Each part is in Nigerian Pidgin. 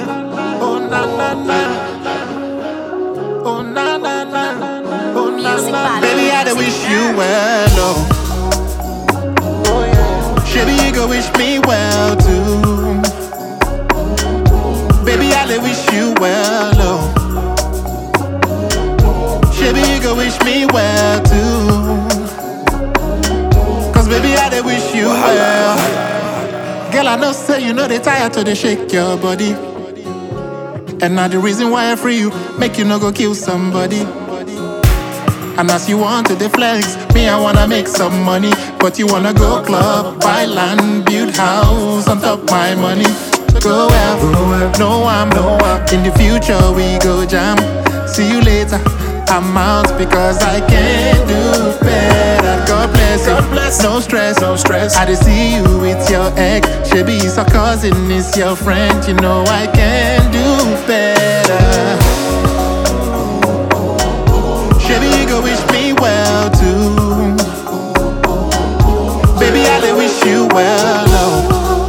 Oh na na na. Oh na na na. Oh na Music na. by Baby, I dey wish you well, oh. Baby, you go wish me well too. Baby, I dey wish you well, oh. Baby, you go wish me well too. Cause baby, I dey wish you well. Girl, I know say you know they tired to they shake your body. And now the reason why I free you, make you no go kill somebody. And as you want to deflex, me I wanna make some money. But you wanna go club, buy land, build house on top my money. Go well, no I'm no I'm In the future we go jam. See you later. I'm out because I can't do better. God bless you. God bless. No stress, no stress. I just see you with your ex. She be your cousin, is your friend. You know I can do better. Baby, you go wish me well too. Baby, I dey wish you well, oh.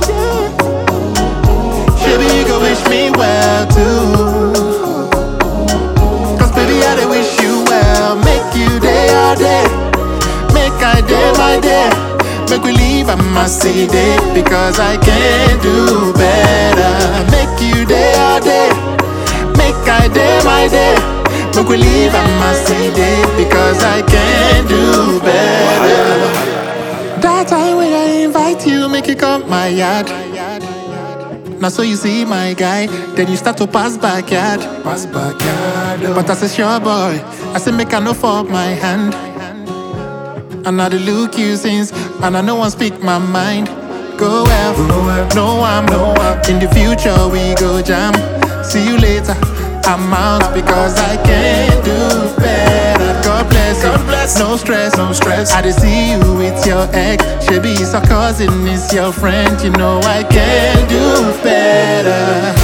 Baby, you go wish me well too. Cause baby, I dey wish you well. Make you day all day. Make I day my day. Make we leave a messy day. Because I can do better. Make you day all day. Make I day my day. Make we leave a messy day. Because I can do better. That time when I invite you, make you come my yard. Now so you see my guy, then you start to pass backyard. Pass backyard. But I say sure boy, I say make I no fuck my hand. And now the look you since, and I no one speak my mind. Go well, no I'm no I'm. In the future we go jam. See you later. I'm out because I can do better. God bless you. God bless. No stress, no stress. I just see you with your ex. She be your cousin, is your friend. You know I can do better.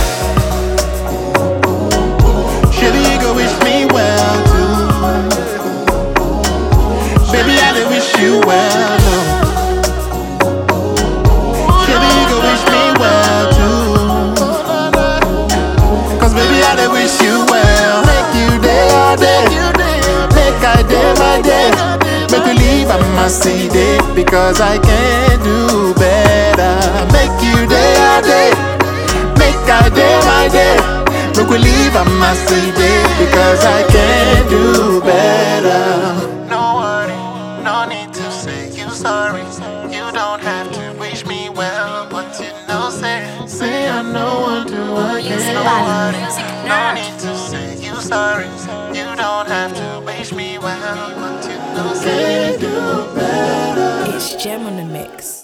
Baby, you go wish me well too. Baby, I dey wish you well. Oh. Baby, you go wish me well too. Cause baby, I dey wish you well. Make you day all day. Make I day my day. Make we leave a messy day. Because I can do better. Make you day all day. Make I day my day. Make we leave a messy day. Because I can do better. No worry, no need to say you sorry. You don't have to wish me well, but you know, say, say I know what to Music again. by Music No Nerd. need to say you sorry. You don't have to wish me well, but you know, say do better. It's Gem on the mix.